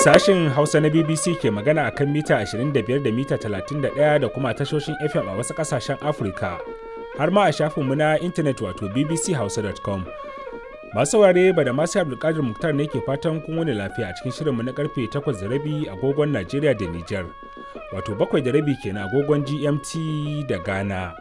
Sashin Hausa na BBC ke magana akan mita 25 da mita 31 da kuma tashoshin FM a wasu ƙasashen Afirka. Har ma a shafinmu na intanet wato bbchausa.com. Masu saurare ba da masu Abdulkadir Muktar ne ke fatan kun wani lafiya a cikin shirinmu na karfe 8 da rabi agogon Najeriya da Nijar. Wato bakwai da rabi kenan agogon GMT da Ghana.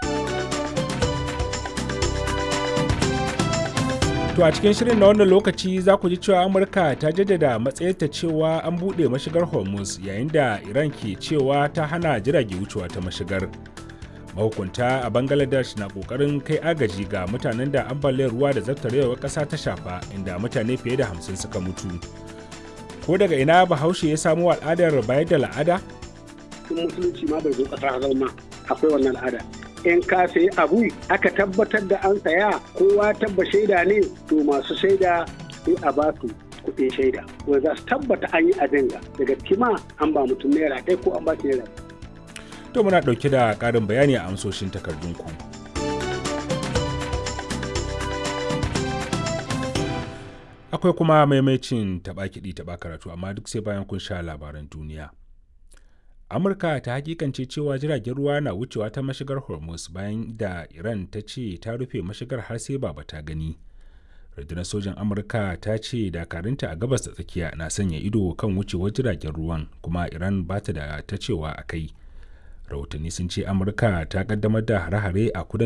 To a cikin shirin na wannan lokaci za ku ji cewa Amurka ta jaddada matsayarta cewa an buɗe mashigar Hormuz yayin da Iran ke cewa ta hana jirage wucewa ta mashigar. Mahukunta a Bangladesh na ƙoƙarin kai agaji ga mutanen da ambaliyar ruwa da zartarewar ƙasa ta shafa inda mutane fiye da hamsin suka mutu. Ko daga ina Bahaushe ya samo al'adar bayar da la'ada? Tun musulunci ma bai zo ƙasa zama akwai wannan al'ada. in ka sayi abu aka tabbatar da an saya kowa tabba shaida ne to masu shaida sai a ba su kuɗin shaida wanda za su tabbata an yi abin ga daga kima an ba mutum naira ɗaya ko an ba shi naira To muna ɗauke da ƙarin bayani a amsoshin takardunku. Akwai kuma maimacin taɓa kiɗi taɓa karatu amma duk sai bayan kun sha labaran duniya. amurka ta hakikance cewa jiragen ruwa na wucewa ta mashigar hormuz bayan da iran ta ce ta rufe mashigar har sai ba ta gani rundunar sojan amurka ta ce dakarunta a gabas da tsakiya na sanya ido kan wucewar jiragen ruwan kuma iran ba ta da ta cewa a kai rahotanni sun ce amurka ta kaddamar da hare-hare a kudancin